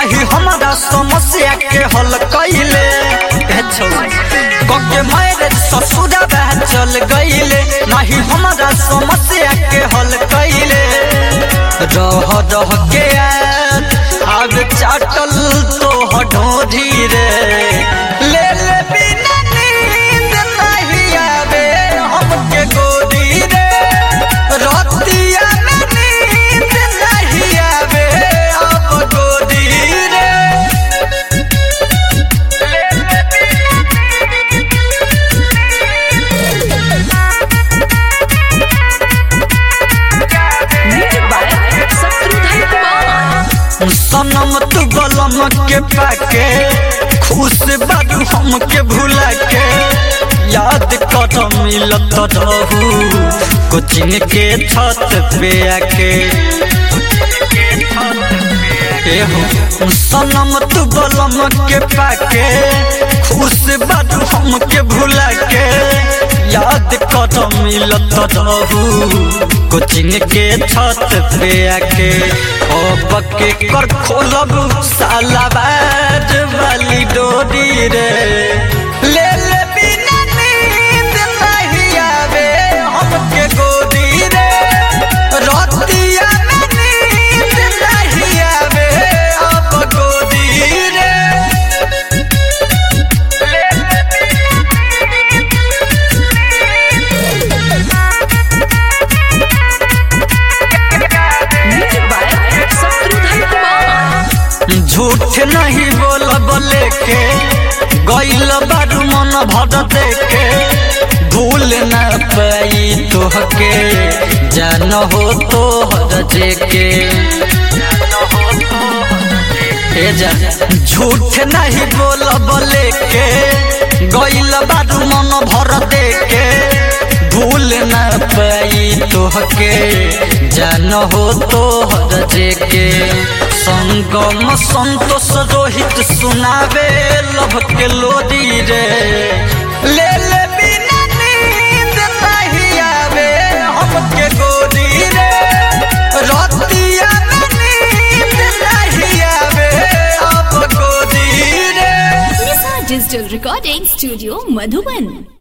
नहीं हमारा समस्या के हल कैले कके मेरे ससुरा बह चल गईले नहीं हमारा समस्या के हल कैले रह रह के आत, अब चाटल तो हडोरी रे ले ले बिना नींद नहीं आवे हमके गोरी रे रतिया में नींद नहीं आवे अब गोरी रे म्यूजिक बाय शत्रुघ्न कुमार सनम तू बलम के पाके खुश बारू हमके भुला के याद कर मिलत रहू कोचिंग के छत पे आके एहो सनम तू बलम के पाके खुश बारू हमके भुला के याद कर मिलत रहू कोचिंग के छत पे आके अब के कर खोलब साला बैठ वाली डोरी रे ले ले बिना नींद नहीं आवे हमके गोरी रे रतिया में नींद नहीं आवे अब गोरी रे म्यूजिक बाय शत्रुघ्न कुमार झूठ नहीं बोल बोले के गैल बारू मन भर देके भूल न पाई तोहके जान हो तो जेके ए जा झूठ नहीं बोल बोले के गैल बारू मन भर देके भूल न पाई तोहके जान हो तो जेके संगम संतोष रोहित सुनावे लभ के लोरी रे ले ले बिना नींद नहीं आवे हमके गोरी रे रतिया में नींद नहीं आवे अब गोरी रे Nisa Digital Recording Studio Madhuban.